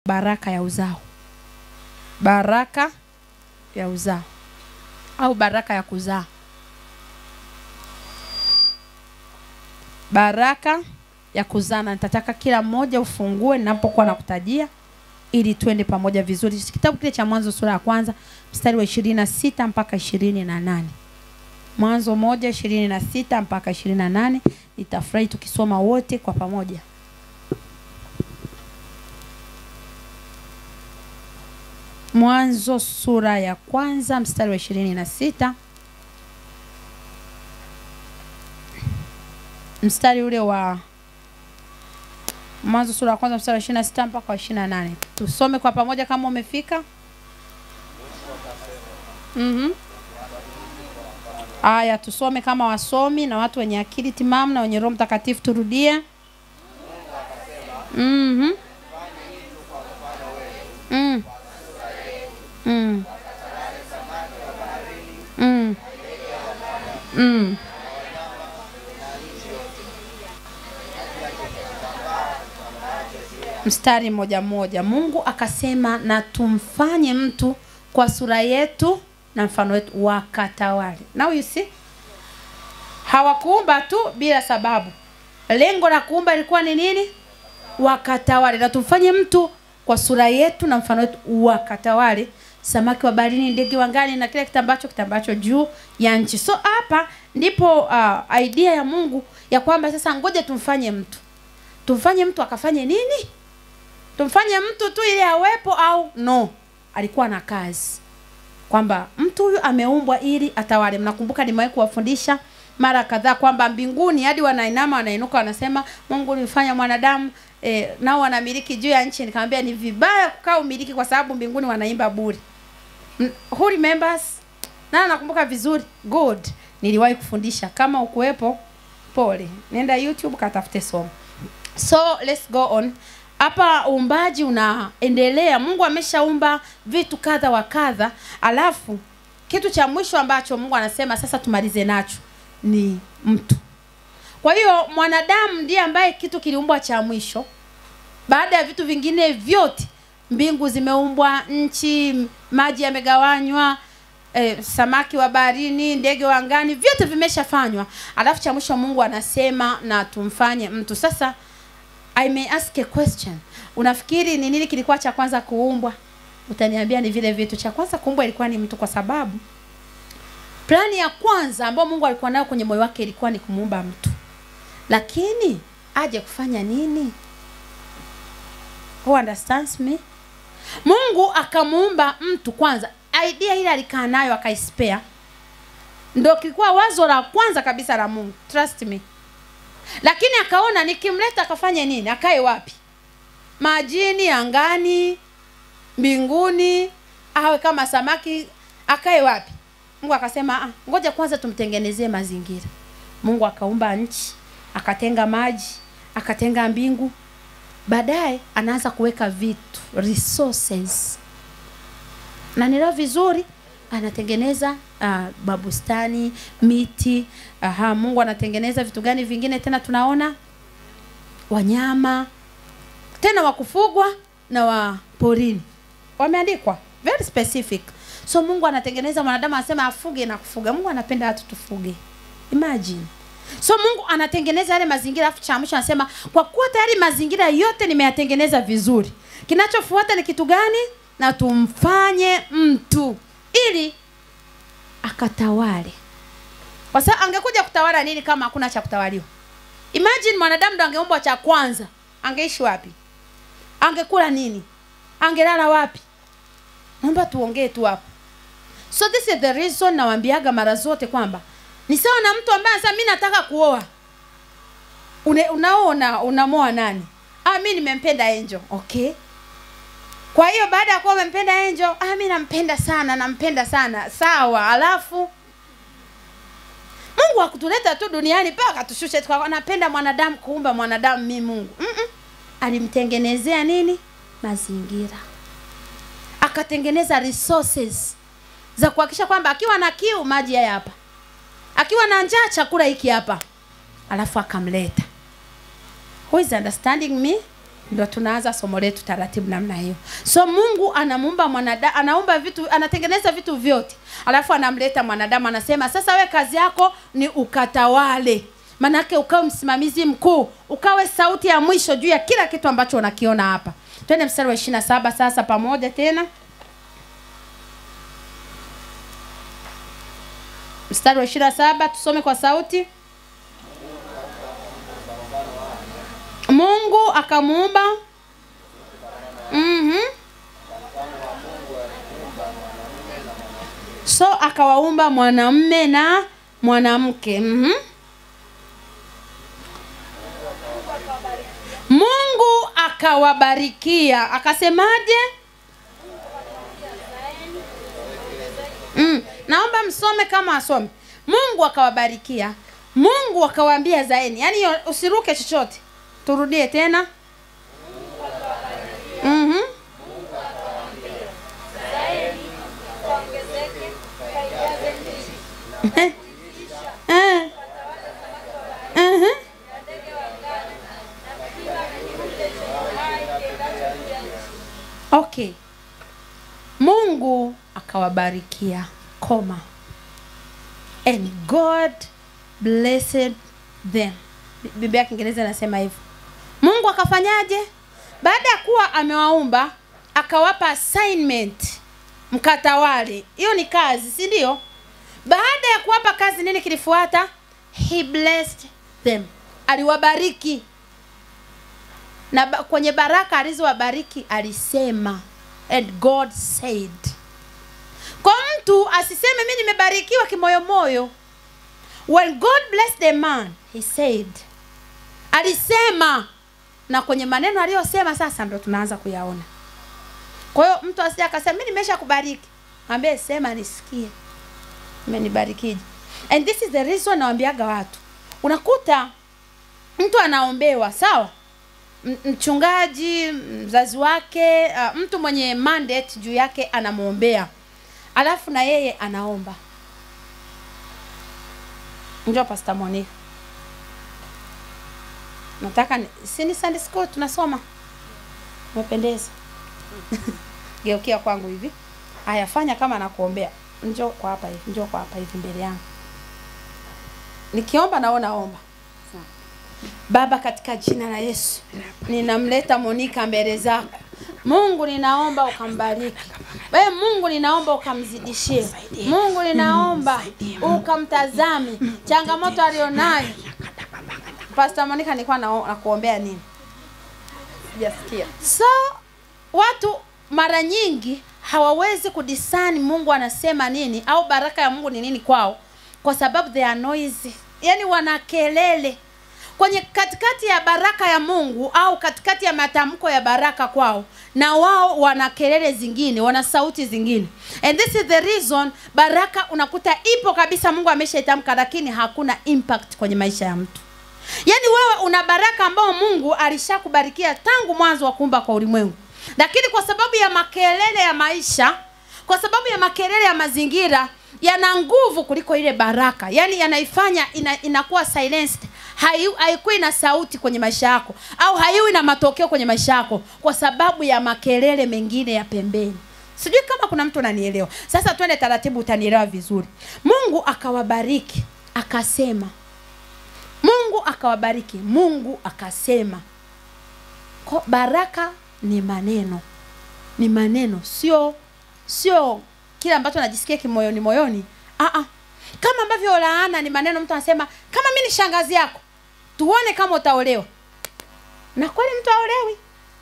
baraka ya uzao baraka ya uzao au baraka ya kuzaa baraka ya kuzaa na nitataka kila mmoja ufungue ninapokuwa nakutajia ili twende pamoja vizuri kitabu kile cha mwanzo sura ya kwanza mstari wa ishirini na sita mpaka ishirini na nane mwanzo moja ishirini na sita mpaka ishirini na nane nitafurahi tukisoma wote kwa pamoja mwanzo sura ya kwanza mstari wa ishirini na sita mstari ule wa mwanzo sura ya kwanza mstari wa ishirini na sita mpaka wa ishirini na nane tusome kwa pamoja kama umefika mm-hmm. aya tusome kama wasomi na watu wenye akili timamu na wenye roho mtakatifu turudie mm-hmm. mm. Mm. Mm. Mm. mstari mmoja mmoja mungu akasema na tumfanye mtu kwa sura yetu na mfano wetu wakatawale now you see hawakuumba tu bila sababu lengo la kuumba ilikuwa ni nini wakatawale na tumfanye mtu kwa sura yetu na mfano wetu wakatawale samaki wa baharini ndege wangani na kile kitambacho kitambacho juu ya nchi so hapa ndipo uh, idea ya mungu ya kwamba sasa ngoja tumfanye mtu tumfanye mtu akafanye nini tumfanye mtu tu ili awepo au no alikuwa na kazi kwamba mtu huyu ameumbwa ili atawale mnakumbuka nimewahi kuwafundisha mara kadhaa kwamba mbinguni hadi wanainama wanainuka wanasema mungu ulifanya mwanadamu e, nao wanamiliki juu ya nchi nikamwambia ni vibaya kukaa umiliki kwa sababu mbinguni wanaimba buri M- who remembers na nakumbuka vizuri good niliwahi kufundisha kama ukuwepo pole nenda youtube katafute somo so let's go on hapa uumbaji unaendelea mungu ameshaumba vitu kadha wa kadha alafu kitu cha mwisho ambacho mungu anasema sasa tumalize nacho ni mtu kwa hiyo mwanadamu ndiye ambaye kitu kiliumbwa cha mwisho baada ya vitu vingine vyote mbingu zimeumbwa nchi maji yamegawanywa eh, samaki wa baharini ndege wa angani vyote vimeshafanywa alafu cha mwisho mungu anasema na tumfanye mtu sasa i may ask a question unafikiri ni nini kilikuwa cha kwanza kuumbwa utaniambia ni vile vitu cha kwanza kuumbwa ilikuwa ni mtu kwa sababu plani ya kwanza ambayo mungu alikuwa nayo kwenye moyo wake ilikuwa ni kumuumba mtu lakini aje kufanya nini who understands me mungu akamuumba mtu kwanza idea ile alikaa nayo akaispea ndo kilikuwa wazo la kwanza kabisa la mungu trust me lakini akaona nikimleta akafanye nini akae wapi majini angani mbinguni awe kama samaki akae wapi mungu akasema "Ah, ngoja kwanza tumtengenezee mazingira mungu akaumba nchi akatenga maji akatenga mbingu baadaye anaanza kuweka vitu resources na nileo vizuri anatengeneza uh, mabustani miti aha, mungu anatengeneza vitu gani vingine tena tunaona wanyama tena wa kufugwa na wa porini wameandikwa very specific so mungu anatengeneza mwanadamu anasema afuge na kufuga mungu anapenda watu tufuge imagine so mungu anatengeneza yale mazingira afu cha mwisho anasema kwa kuwa tayari mazingira yote nimeyatengeneza vizuri kinachofuata ni kitu gani na tumfanye mtu ili akatawale kwa sababu angekuja kutawala nini kama hakuna cha kutawaliwa imagine mwanadamu ndo angeumbwa cha kwanza angeishi wapi angekula nini angelala wapi naomba tuongee tu hapo so this is the reason nawambiaga mara zote kwamba ni sawa na mtu ambaye anasema mi nataka kuoa Une, unaona unamoa nani ah mi nimempenda angel okay kwa hiyo baada ya kuwa umempenda angel ah mi nampenda sana nampenda sana sawa alafu mungu akutuleta tu duniani mpaka akatushusha tukawa napenda mwanadamu kuumba mwanadamu mi mungu Mm-mm. alimtengenezea nini mazingira akatengeneza resources za kuhakikisha kwamba akiwa na kiu maji haya hapa akiwa na njaa chakula hiki hapa alafu akamleta who is understanding me ndo tunaanza somo letu taratibu namna hiyo so mungu anamuumba mwanadamu anaumba vitu anatengeneza vitu vyote alafu anamleta mwanadamu anasema sasa we kazi yako ni ukatawale manake ukawe msimamizi mkuu ukawe sauti ya mwisho juu ya kila kitu ambacho unakiona hapa twende mstari wa ishirina saba sasa pamoja tena mstari wa ishirina saba tusome kwa sauti mungu akamuumba mm-hmm. so akawaumba mwanamme na mwanamke mm-hmm. mungu akawabarikia akasemaje mm. naomba msome kama asome mungu akawabarikia mungu akawaambia zaeni yaani hiyo usiruke chochote turudie tena mm-hmm. Eh. Eh. Mhm. okay mungu akawabarikia koma and god blessed them Bi- biblia ya kiingereza inasema hivyo mungu akafanyaje baada ya kuwa amewaumba akawapa assignment mkatawale hiyo ni kazi si ndio baada ya kuwapa kazi nini kilifuata he blessed them aliwabariki na ba- kwenye baraka alizowabariki alisema and god said kwa mtu asiseme mi nimebarikiwa kimoyomoyo when god blessed the man he said alisema na kwenye maneno aliyosema sasa ndo tunaanza kuyaona kwa hiyo mtu asija akasema mi nimesha kubariki ambie sema nisikie umenibarikije and this is the reason nawambiaga watu unakuta mtu anaombewa sawa M- mchungaji mzazi wake uh, mtu mwenye mandate juu yake anamwombea alafu na yeye anaomba njo pasta monica nataka ni, si ni sunday school tunasoma umependeza geukia kwangu hivi haya fanya kama nakuombea njo kwa hapa hivi njo kwa hapa hivi mbele yangu nikiomba naona omba baba katika jina la yesu ninamleta monika mbele zako mungu ninaomba ukambariki we mungu ninaomba ukamzidishie mungu ninaomba ukamtazame changamoto alionayo pasta monika nilikuwa nao- nakuombea nini sijasikia so watu mara nyingi hawawezi kudisani mungu anasema nini au baraka ya mungu ni nini kwao kwa sababu they are noisy yani wana kelele kwenye katikati ya baraka ya mungu au katikati ya matamko ya baraka kwao na wao wana kelele zingine wana sauti zingine and this is the reason baraka unakuta ipo kabisa mungu ameshaitamka lakini hakuna impact kwenye maisha ya mtu yaani wewe una baraka ambao mungu alishakubarikia tangu mwanzo wa kuumba kwa ulimwengu lakini kwa sababu ya makelele ya maisha kwa sababu ya makelele ya mazingira yana nguvu kuliko ile baraka yaani yanaifanya ina, inakuwa silenced Hai- haikuwi na sauti kwenye maisha yako au haiwi na matokeo kwenye maisha yako kwa sababu ya makelele mengine ya pembeni sijui kama kuna mtu ananielewa sasa twende taratibu utanielewa vizuri mungu akawabariki akasema mungu akawabariki mungu akasema Ko, baraka ni maneno ni maneno sio sio kile ambacho najisikia kimoyoni moyoni Aa, kama ambavyo laana ni maneno mtu anasema kama mi ni shangazi yako tuone kama utaolewa na kweli mtu aolewi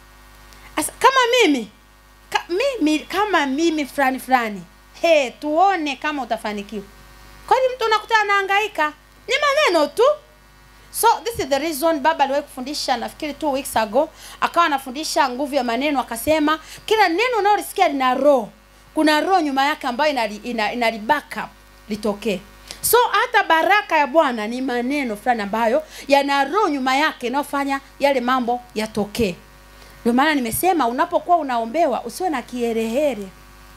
Asa, kama mimi ka, mimi kama mimi fulani fulani he tuone kama utafanikiwa kweli mtu unakuta anahangaika ni maneno tu so this is the reason baba aliwahi kufundisha nafikiri two weeks ago akawa anafundisha nguvu ya maneno akasema kila neno unaolisikia lina roho kuna roho nyuma yake ambayo inali, ina, inali backup litokee so hata baraka ya bwana ni maneno fulani ambayo yana roho nyuma yake inayofanya yale mambo yatokee ndio maana nimesema unapokuwa unaombewa usiwe na kiherehere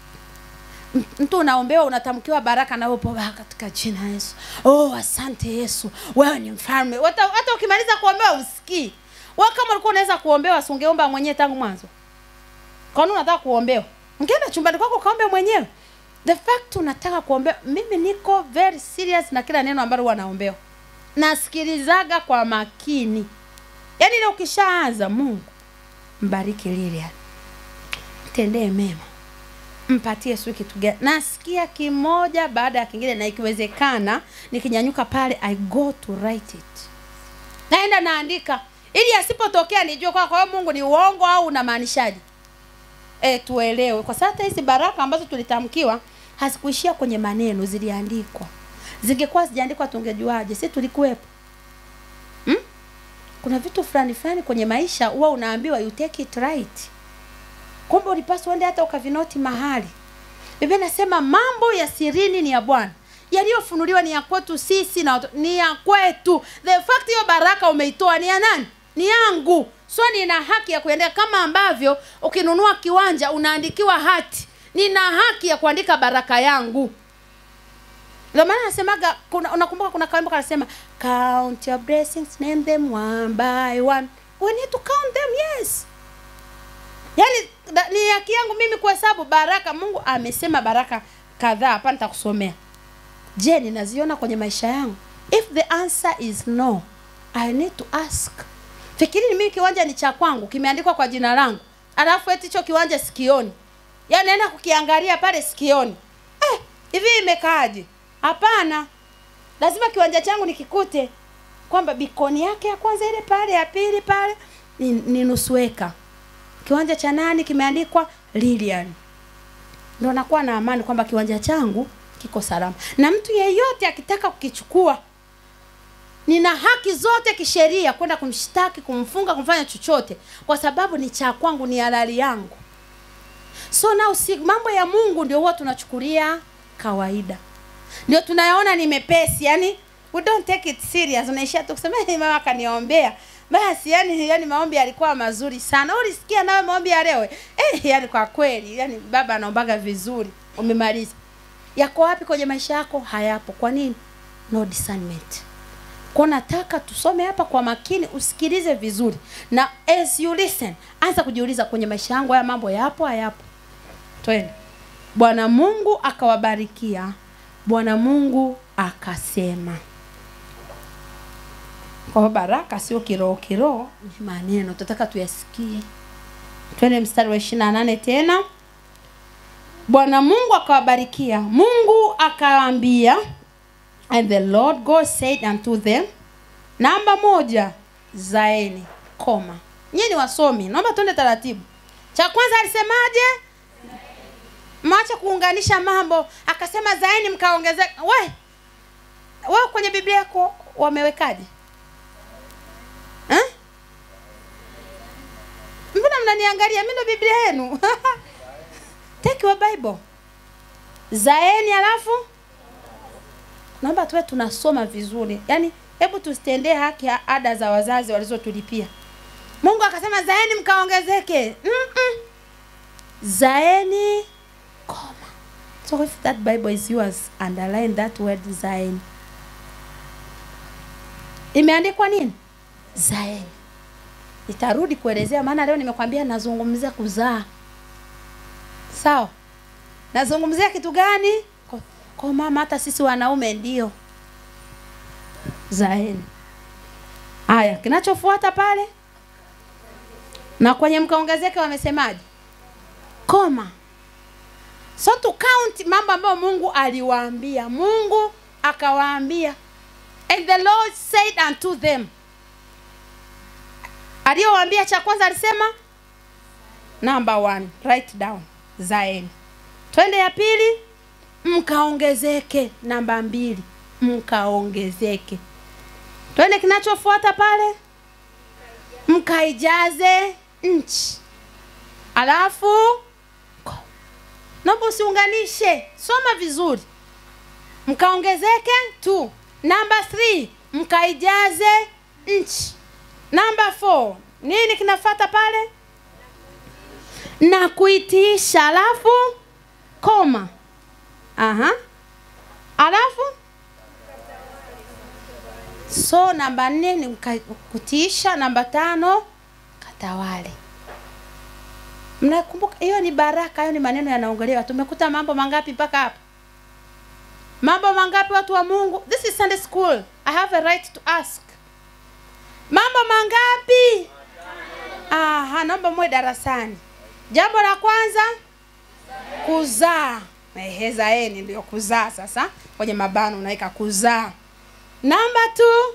M- mtu unaombewa unatamkiwa baraka na upo "Ah, katika jina la yesu oh asante yesu wewe ni mfalme hata hata ukimaliza kuombewa usikii wewe kama ulikuwa unaweza kuombewa si ungeomba mwenyewe tangu mwanzo kwa nini unataka kuombewa ungeenda chumbani kwako ukaombe mwenyewe the fact unataka kuombewa mimi niko very serious na kila neno ambalo huwa naombewa nasikilizaga kwa makini yaani ile ukishaanza mungu mbariki Lilian tendee mema mpatie sijui kitu gani nasikia kimoja baada ya kingine na ikiwezekana nikinyanyuka pale i go to write it naenda naandika ili asipotokea nijue kwa kwa hiyo mungu ni uongo au unamaanishaje e, tuelewe kwa sababu hata hizi baraka ambazo tulitamkiwa hazikuishia kwenye maneno ziliandikwa zingekuwa zijaandikwa tungejuaje si tulikuwepo hmm? kuna vitu fulani fulani kwenye maisha huwa unaambiwa you take it right kumbe ulipaswa uende hata ukavinoti mahali biblia nasema mambo ya sirini ni ya bwana yaliyofunuliwa ni ya kwetu sisi na watu- ni ya kwetu the fact hiyo baraka umeitoa ni ya nani ni yangu so nina haki ya kuendea kama ambavyo ukinunua kiwanja unaandikiwa hati nina haki ya kuandika baraka yangu ndio maana nasemaga kuna unakumbuka kuna kawimbo kanasema count your blessings name them one by one we need to count them yes yaani da- ni haki yangu mimi kuhesabu baraka mungu amesema baraka kadhaa hapa nitakusomea je ninaziona kwenye maisha yangu if the answer is no i need to ask fikiri mimi kiwanja ni cha kwangu kimeandikwa kwa jina langu alafu eti hicho kiwanja sikioni yaani naenda kukiangalia pale sikioni eh, hivi imekaaje hapana lazima kiwanja changu nikikute kwamba bikoni yake ya kwanza ile pale ya pili pale ni, ni nusu eka kiwanja cha nani kimeandikwa Lilian ndo nakuwa na amani kwamba kiwanja changu kiko salama na mtu yeyote akitaka kukichukua nina haki zote kisheria kwenda kumshtaki kumfunga kumfanya chochote kwa sababu ni cha kwangu ni halali yangu so now si mambo ya mungu ndio huwa tunachukulia kawaida ndio tunayaona ni mepesi yani we don't take it serious unaishia tu kusema "Eh, mama akaniombea basi yani yani maombi yalikuwa mazuri sana ulisikia nawe maombi ya leo eh yani kwa kweli yani baba anaombaga vizuri umemaliza yako wapi kwenye maisha yako hayapo kwa nini no discernment kwa nataka tusome hapa kwa makini usikilize vizuri na as you listen anza kujiuliza kwenye maisha yangu haya mambo yapo hayapo twende bwana mungu akawabarikia bwana mungu akasema kwa hiyo baraka sio kiroho kiroho ni maneno tunataka tuyasikie twende mstari wa ishiri na nane tena bwana mungu akawabarikia mungu akawaambia and the lord god said unto them namba moja zaeni koma nyie ni wasomi naomba tuende taratibu cha kwanza alisemaje mwache kuunganisha mambo akasema zaeni mkaongezeka we wewe kwenye biblia yako wamewekaje eh? mbona mnaniangalia mi ndo biblia yenu take your bible zaeni alafu naomba tuwe tunasoma vizuri yaani hebu tusitendee haki ya ada za wazazi walizotulipia mungu akasema zaeni mkaongezeke Mm-mm. zaeni koma so if that bible is yours underline that word zaeni imeandikwa nini zaeni nitarudi kuelezea maana leo nimekwambia nazungumzia kuzaa sawa nazungumzia kitu gani kwa, kwa mama hata sisi wanaume ndio zaeni haya kinachofuata pale na kwenye mkaongezeke wamesemaje koma so to count mambo ambayo mungu aliwaambia mungu akawaambia and the lord said unto them aliyowaambia cha kwanza alisema number one write down zaeni twende ya pili mkaongezeke namba mbili mkaongezeke twende kinachofuata pale mkaijaze nchi alafu ko- naomba usiunganishe soma vizuri mkaongezeke tu namba three mkaijaze nchi namba four nini kinafata pale na kuitiisha alafu koma aha alafu so namba nne ni mka- kutiisha namba tano katawale mnakumbuka hiyo ni baraka hayo ni maneno yanaongelewa tumekuta mambo mangapi mpaka hapa mambo mangapi watu wa mungu this is sunday school i have a right to ask mambo mangapi aha naomba muwe darasani jambo la kwanza kuzaa ehe zaeni ndio kuzaa sasa kwenye mabano unaweka kuzaa namba tu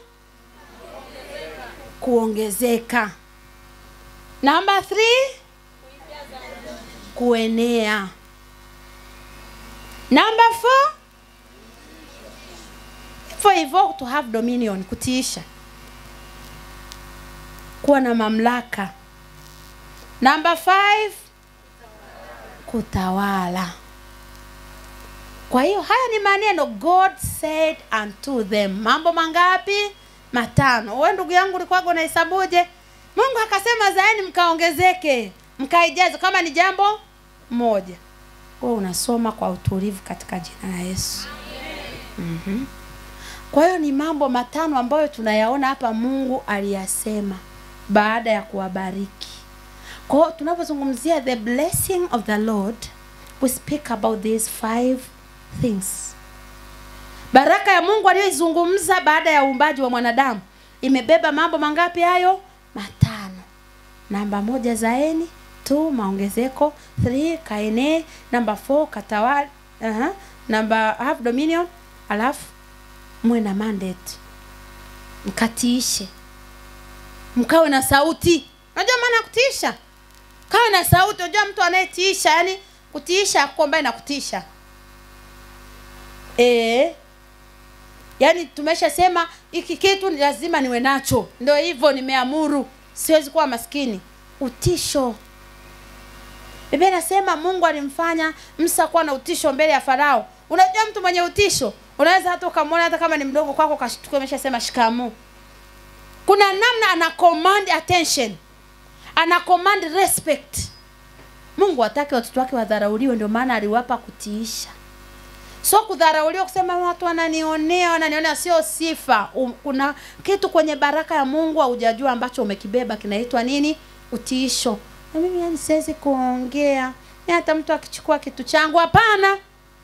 kuongezeka namba three kuenea namba four hivyo hivyo to have dominion kutiisha kuwa na mamlaka namba five kutawala kwa hiyo haya ni maneno god said unto them mambo mangapi matano we ndugu yangu ulikuwaga unahesabuje mungu akasema zaeni mkaongezeke mkaijaze kama ni jambo moja we unasoma kwa utulivu katika jina la yesu mm-hmm. kwa hiyo ni mambo matano ambayo tunayaona hapa mungu aliyasema baada ya kuwabariki kwa hiyo tunapozungumzia the blessing of the lord we speak about these five things baraka ya mungu aliyoizungumza baada ya uumbaji wa mwanadamu imebeba mambo mangapi hayo matano namba moja zaeni two maongezeko three kaenee namba four katawali uh-huh. namba have dominion alafu mwe na mandate mkatiishe mkawe na sauti unajua maana ya kutiisha kawe na sauti unajua mtu anayetiisha yani kutiisha kwamba inakutisha e, yaani tumeshasema hiki kitu ni lazima niwe nacho ndio hivyo nimeamuru siwezi kuwa maskini utisho biblia inasema mungu alimfanya msa kuwa na utisho mbele ya farao unajua mtu mwenye utisho unaweza hata ukamwona hata kama ni mdogo kwako kashtuka ameshasema shikamoo kuna namna ana command attention ana command respect mungu hataki watoto wake wadharauliwe ndio maana aliwapa kutiisha so kudharauliwa kusema watu wananionea wananionea sio sifa um, kuna kitu kwenye baraka ya mungu haujajua ambacho umekibeba kinaitwa nini utiisho na mimi yani siwezi kuongea Ni hata mtu akichukua kitu changu hapana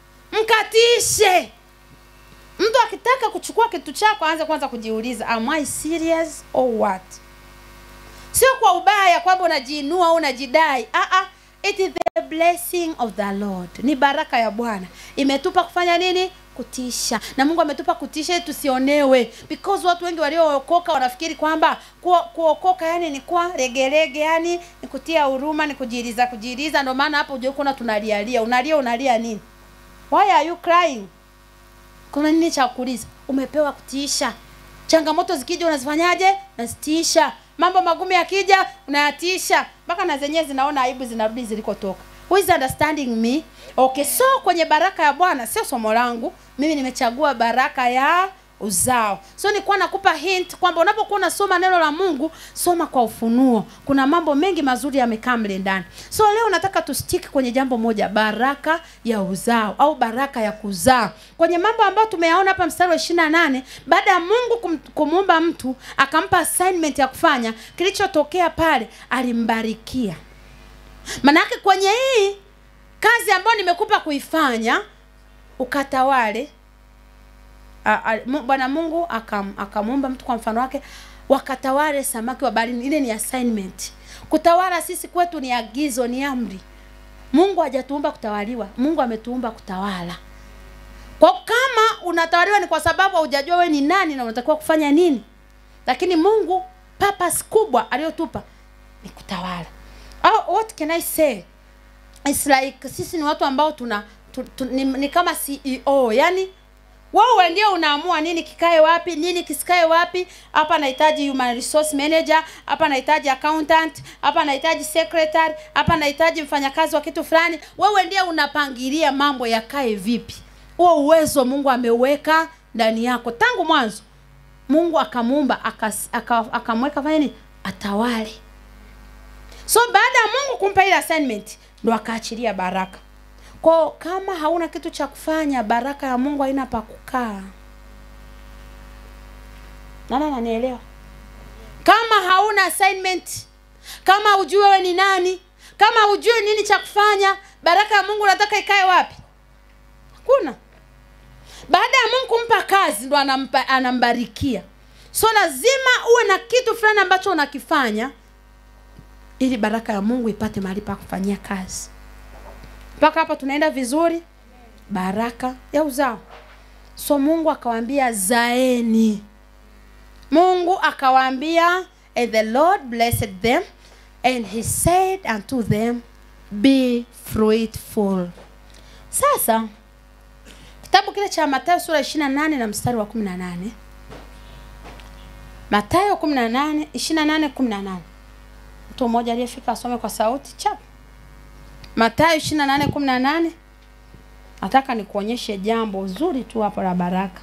mkatishe mtu akitaka kuchukua kitu chako aanze kwanza kujiuliza am I serious or what sio kwa ubaya kwamba unajiinua au unajidai ah, ah, it is the blessing of the lord ni baraka ya bwana imetupa kufanya nini kutisha na mungu ametupa kutisha ili tusionewe because watu wengi waliookoka wanafikiri kwamba kuo- kuokoka yani ni kuwa legelege yani ni kutia huruma ni kujiriza kujiriza ndio maana hapo ujaukuna tunalialia unalia unalia nini why are you crying kuna nini cha kuuliza umepewa kutiisha changamoto zikija unazifanyaje nazitiisha mambo magumu yakija unayatisha mpaka na zenyewe zinaona aibu zinarudi zilikotoka who is understanding me okay so kwenye baraka ya bwana sio somo langu mimi nimechagua baraka ya uzao so nilikuwa nakupa hint kwamba unapokuwa unasoma neno la mungu soma kwa ufunuo kuna mambo mengi mazuri yamekaa mle ndani so leo nataka tustiki kwenye jambo moja baraka ya uzao au baraka ya kuzaa kwenye mambo ambayo tumeyaona hapa mstari wa ishiri na nane baada ya mungu kum, kumuumba mtu akampa assignment ya kufanya kilichotokea pale alimbarikia manake kwenye hii kazi ambayo nimekupa kuifanya ukatawale a- a- Mu- bwana mungu akam- akamuumba mtu kwa mfano wake wakatawale samaki wa baharini ile ni assignment kutawala sisi kwetu ni agizo ni amri mungu hajatuumba kutawaliwa mungu ametuumba kutawala kwa kama unatawaliwa ni kwa sababu haujajua we ni nani na unatakiwa kufanya nini lakini mungu purpose kubwa aliyotupa ni kutawala oh, what can i say It's like sisi ni watu ambao tuna tu, tu, ni, ni kama ceo yani wewe ndio unaamua nini kikae wapi nini kisikae wapi hapa nahitaji human resource manager hapa nahitaji accountant hapa nahitaji secretary hapa nahitaji mfanyakazi wa kitu fulani wewe ndiye unapangilia mambo yakae vipi huo uwezo mungu ameuweka ndani yako tangu mwanzo mungu akamuumba akas- aka- akamweka fanya nini atawale so baada ya mungu kumpa ile assignment ndo akaachilia baraka kwao kama hauna kitu cha kufanya baraka ya mungu haina pa kukaa nani ananielewa kama hauna assignment kama hujui wewe ni nani kama hujui nini cha kufanya baraka ya mungu unataka ikae wapi hakuna baada ya mungu kumpa kazi ndo anampa, anambarikia so lazima uwe na kitu fulani ambacho unakifanya ili baraka ya mungu ipate mahali pa kufanyia kazi mpaka hapa tunaenda vizuri baraka ya uzao so mungu akawaambia zaeni mungu akawaambia and the lord blessed them and he said unto them be fruitful sasa kitabu kile cha matayo sura 28 na mstari wa 18 matayo 18 28 18 mtu mmoja aliyefika asome kwa sauti chap matayo 28 18 nataka nikuonyeshe jambo zuri tu hapo la baraka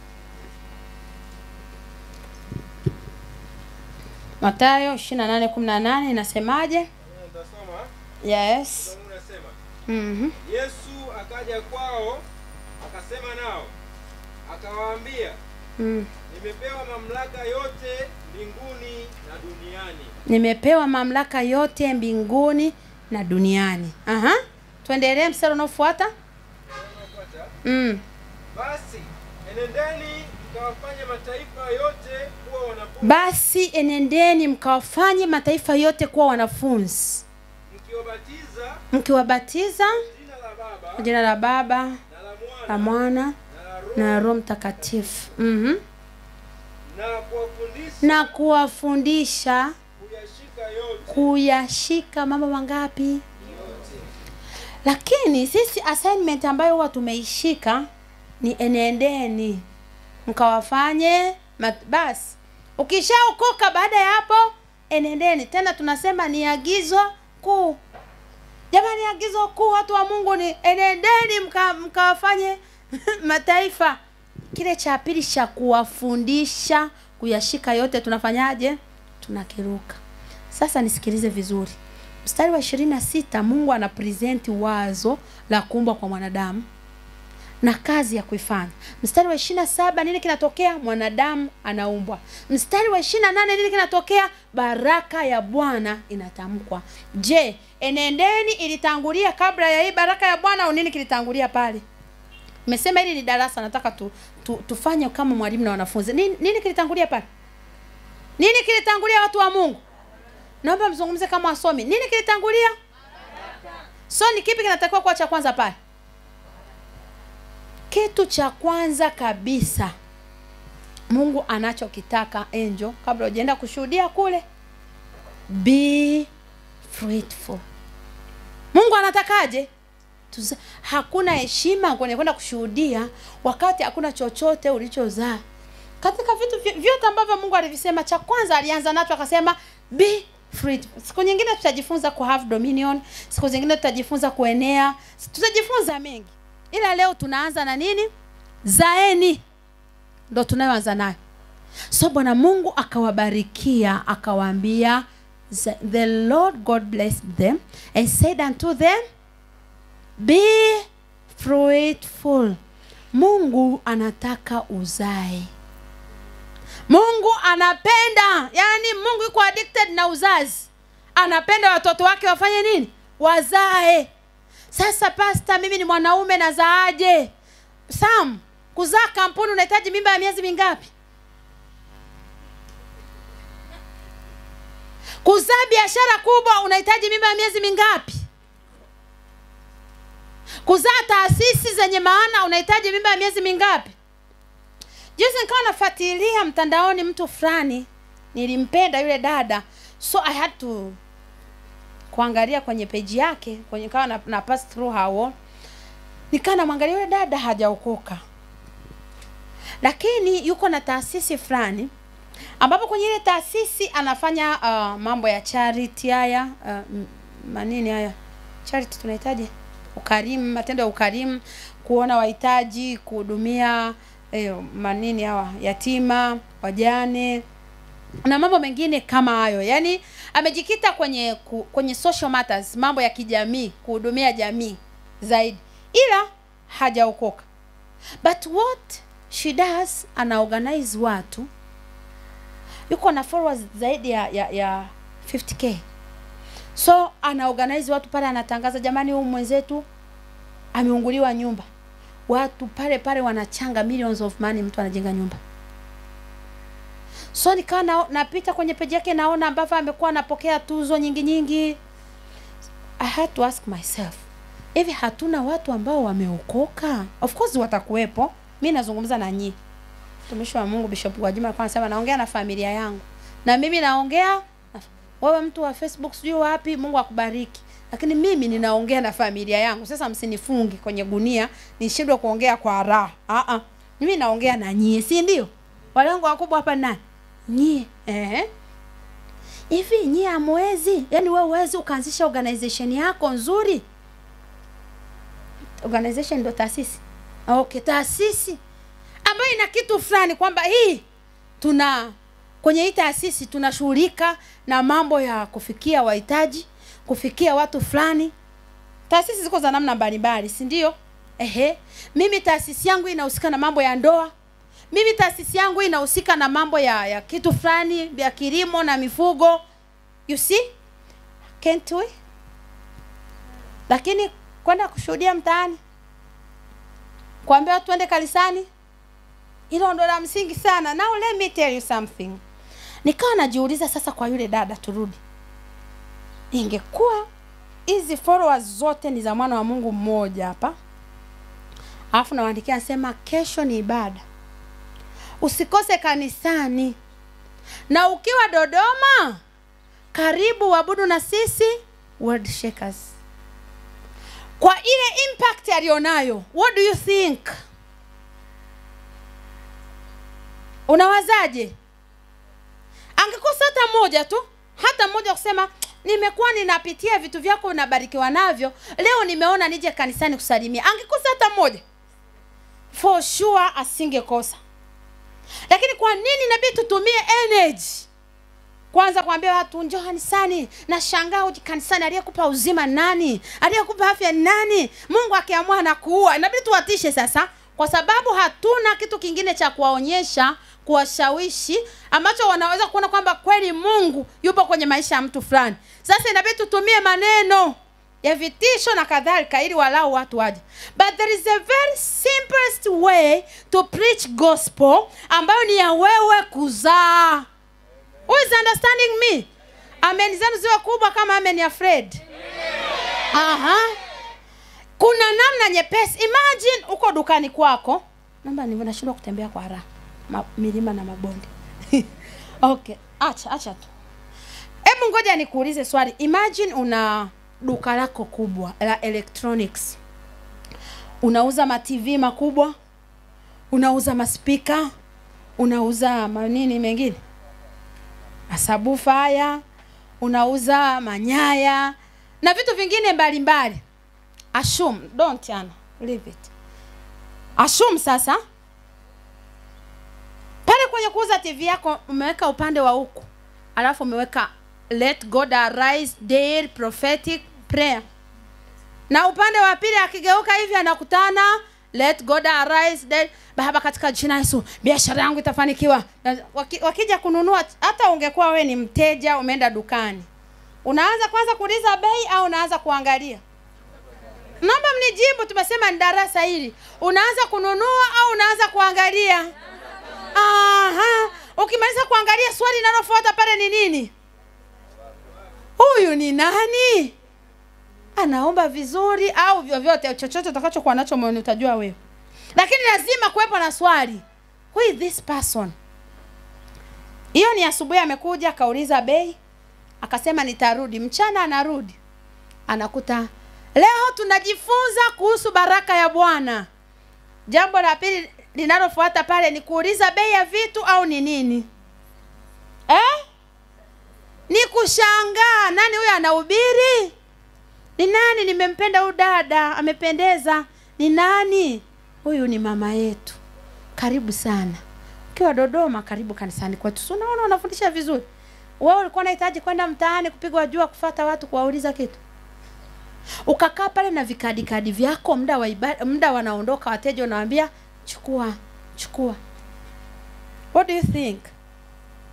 matayo 28:18 inasemaje Nitasoma. yes Mungu anasema, mm-hmm. Yesu akaja kwao akasema nao akawaambia, mm. nimepewa mamlaka yote mbinguni na duniani. nimepewa mamlaka yote mbinguni na duniani Aha. tuendelee mstari unaofuata Unafuata? mm. Basi enendeni mkawafanye mataifa yote kuwa wanafunzi, basi enendeni mkawafanye mataifa yote kuwa wanafunzi mkiwabatiza mkiwabatiza jina la Baba kwa jina la baba na la la Mwana mwana na la Roho na roho mtakatifu mm-hmm. na kuwafundisha na kuwafundisha kuyashika yote kuyashika mambo mangapi lakini sisi assignment ambayo huwa tumeishika ni enendeni mkawafanye mat- basi ukishaokoka baada ya hapo enendeni tena tunasema ni agizo kuu jamani agizo kuu watu wa mungu ni enendeni mka- mkawafanye mataifa kile cha pili cha kuwafundisha kuyashika yote tunafanyaje tunakiruka sasa nisikilize vizuri mstari wa ishirini na sita mungu ana presenti wazo la kuumbwa kwa mwanadamu na kazi ya kuifanya mstari wa ishirina saba nini kinatokea mwanadamu anaumbwa mstari wa ishirina nane nini kinatokea baraka ya bwana inatamkwa je enendeni ilitangulia kabla ya hii baraka ya bwana au nini kilitangulia pale nimesema hili ni darasa nataka tu, tu, tufanye kama mwalimu na wanafunzi nini, nini kilitangulia pale nini kilitangulia watu wa mungu naomba mzungumze kama wasomi nini kilitangulia so ni kipi kinatakiwa kuwa cha kwanza pale kitu cha kwanza kabisa mungu anachokitaka enjo kabla ujaenda kushuhudia kule be fruitful mungu anatakaje Tuza, hakuna heshima kwenye kwenda kushuhudia wakati hakuna chochote ulichozaa katika vitu vy- vyote ambavyo mungu alivisema cha kwanza alianza nacho akasema be fruitful. siku nyingine tutajifunza ku have dominion siku zingine tutajifunza kuenea tutajifunza mengi ila leo tunaanza na nini zaeni ndo tunayoanza nayo so bwana mungu akawabarikia akawaambia "The- the lord god blessed them and said unto them be fruitful mungu anataka uzae mungu anapenda yani mungu yuko addicted na uzazi anapenda watoto wake wafanye nini wazae sasa pasta mimi ni mwanaume nazaaje sam kuzaa kampuni unahitaji mimba ya miezi mingapi kuzaa biashara kubwa unahitaji mimba ya miezi mingapi kuzaa taasisi zenye maana unahitaji mimba ya miezi mingapi juzi nikawa nafuatilia mtandaoni mtu fulani nilimpenda yule dada so i had to kuangalia kwenye peji yake kwenye kawa na, na pass through hao nikaa namwangalia yule dada hajaokoka lakini yuko na taasisi fulani ambapo kwenye ile taasisi anafanya uh, mambo ya charity haya uh, m- manini haya charity tunahitaji ukarimu matendo ya ukarimu kuona wahitaji kuhudumia eh, manini hawa yatima wajane na mambo mengine kama hayo yaani amejikita kwenye ku, kwenye social matters mambo ya kijamii kuhudumia jamii zaidi ila hajaokoka but what she does ana organize watu yuko na followers zaidi ya, ya, ya 50k so ana organize watu pale anatangaza jamani huyu mwenzetu ameunguliwa nyumba watu pale pale wanachanga millions of money mtu anajenga nyumba so nikawa na, napita kwenye peji yake naona ambavyo amekuwa anapokea tuzo nyingi nyingi i had to ask myself hivi hatuna watu ambao wameokoka of course watakuwepo mi nazungumza na nyii mtumishi wa mungu bishop gwajima alikuwa anasema naongea na familia yangu na mimi naongea na- wewe mtu wa facebook sijui wapi mungu akubariki lakini mimi ninaongea na familia yangu sasa msinifungi kwenye gunia nishindwe kuongea kwa raha uh-uh. mimi naongea na nyie si ndio wale wangu wakubwa hapa ni nani nyie eh hivi nyie amwezi yani wewe uwezi ukaanzisha organization yako nzuri organization ndo taasisi okay taasisi ambayo ina kitu fulani kwamba hii tuna kwenye hii taasisi tunashughulika na mambo ya kufikia wahitaji kufikia watu fulani taasisi ziko za namna mbalimbali si ndio ehe mimi taasisi yangu inahusika na mambo ya ndoa mimi taasisi yangu inahusika na mambo ya, ya kitu fulani ya kilimo na mifugo you see can't we lakini kwenda kushuhudia mtaani kuambia watu tuende kanisani hilo ndo la msingi sana now let me tell you something nikawa najiuliza sasa kwa yule dada turudi ingekuwa hizi followers zote ni za mwana wa mungu mmoja hapa alafu nawaandikia nasema kesho ni ibada usikose kanisani na ukiwa dodoma karibu wabudu na sisi world shakers kwa ile impact alionayo what do you think unawazaje angekosa hata moja tu hata mmoja kusema nimekuwa ninapitia vitu vyako unabarikiwa navyo leo nimeona nije kanisani kusalimia angekosa hata moja for sure asingekosa lakini kwa nini inabidi tutumie energy kwanza kuambia watu njoo kanisani na shangaa uji kanisani aliyekupa uzima nani aliyekupa afya nani mungu akiamua na kuua inabidi tuwatishe sasa kwa sababu hatuna kitu kingine cha kuwaonyesha kuwashawishi ambacho wanaweza kuona kwamba kweli mungu yupo kwenye maisha ya mtu fulani sasa inabidi tutumie maneno ya vitisho na kadhalika ili walau watu waje but there is a very simplest way to preach gospel ambayo ni ya wewe kuzaa Who is understanding me amen zenu ziwe kubwa kama amen ya fred aha kuna namna nyepesi imagine uko dukani kwako naomba ni nashindwa kutembea kwa raha Ma, milima na mabonde okay acha acha tu hebu ngoja nikuulize swali imagine una duka lako kubwa la electronics unauza matv makubwa unauza maspika unauza manini mengine masabufa haya unauza manyaya na vitu vingine mbalimbali assume don't yana leave it assume sasa pale kwenye kuuza tv yako umeweka upande wa huku alafu umeweka let god arise daily prophetic prayer na upande wa pili akigeuka hivi anakutana let god arise daily. baba katika jina la yesu biashara yangu itafanikiwa Na waki, wakija kununua hata ungekuwa we ni mteja umeenda dukani unaanza kwanza kuuliza bei au unaanza kuangalia naomba mnijibu tumesema ni darasa hili unaanza kununua au unaanza kuangalia Aha. ukimaliza kuangalia swali linalofuata pale ni nini huyu ni nani anaomba vizuri au vyovyote chochote utakachokuwa nacho moyoni utajua wewe lakini lazima kuwepo na swali who is this person hiyo ni asubuhi amekuja akauliza bei akasema nitarudi mchana anarudi anakuta leo tunajifunza kuhusu baraka ya bwana jambo la pili linalofuata pale ni kuuliza bei ya vitu au ni nini eh? ni kushangaa nani huyo anahubiri ni nani nimempenda huyu dada amependeza ni nani huyu ni mama yetu karibu sana ukiwa dodoma karibu kanisani kwetu si unaona unafundisha vizuri wewe ulikuwa unahitaji kwenda mtaani kupigwa jua kufata watu kuwauliza kitu ukakaa pale na vikadikadi vyako muda wa ibada, muda wanaondoka wateja unawambia chukua chukua what do you think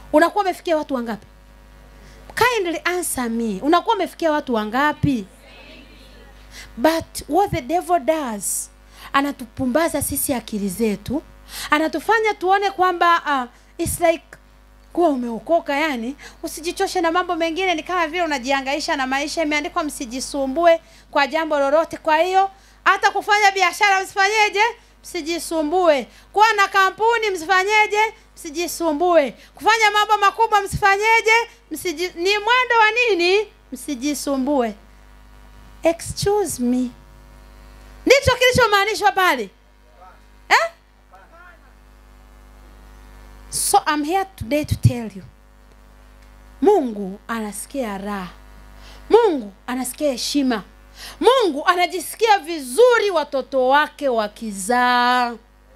unakuwa umefikia watu wangapi kindly answer me unakuwa umefikia watu wangapi but what the devil does anatupumbaza sisi akili zetu anatufanya tuone kwamba uh, it's like kuwa umeokoka yani usijichoshe na mambo mengine ni kama vile unajiangaisha na maisha imeandikwa msijisumbue kwa jambo lolote kwa hiyo hata kufanya biashara msifanyeje msijisumbue kuwa na kampuni msifanyeje msijisumbue kufanya mambo makubwa msifanyeje msiji, ni mwendo wa nini msijisumbue excuse me ndicho kilichomaanishwa pale eh? so I'm here today to tell you mungu anasikia raha mungu anasikia heshima mungu anajisikia vizuri watoto wake wakizaa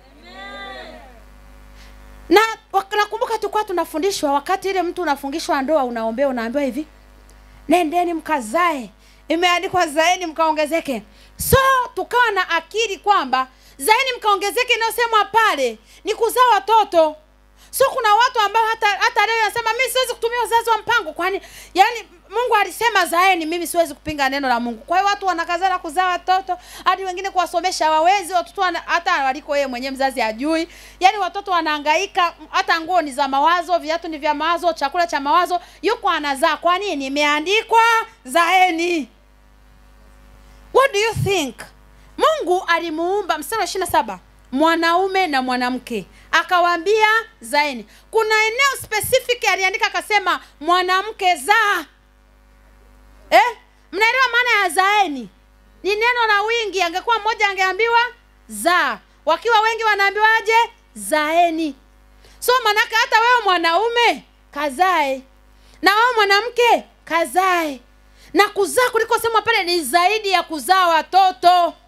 na wak- nakumbuka tulikuwa tunafundishwa wakati ile mtu unafungishwa ndoa unaombea unaambiwa hivi nendeni mkazae imeandikwa zaeni mkaongezeke so tukawa na akili kwamba zaeni mkaongezeke inayosemwa pale ni kuzaa watoto so kuna watu ambao hata hata leo nasema mi siwezi kutumia uzazi wa mpango kwani yani mungu alisema zaeni mimi siwezi kupinga neno la mungu kwa hiyo watu wanakazana kuzaa watoto hadi wengine kuwasomesha hawawezi watoto wana, hata waliko yeye mwenyewe mzazi ajui yani watoto wanahangaika hata nguo ni za mawazo viatu ni vya mawazo chakula cha mawazo yuko anazaa kwa nini imeandikwa zaeni what do you think mungu alimuumba mstari wa ishiri saba mwanaume na mwanamke akawaambia zaeni kuna eneo specific aliandika akasema mwanamke zaa eh? mnaelewa maana ya zaeni ni neno la wingi angekuwa mmoja angeambiwa zaa wakiwa wengi wanaambiwaje zaeni so manake hata wewe mwanaume kazae na wewe mwanamke kazae na kuzaa kuliko sema pale ni zaidi ya kuzaa watoto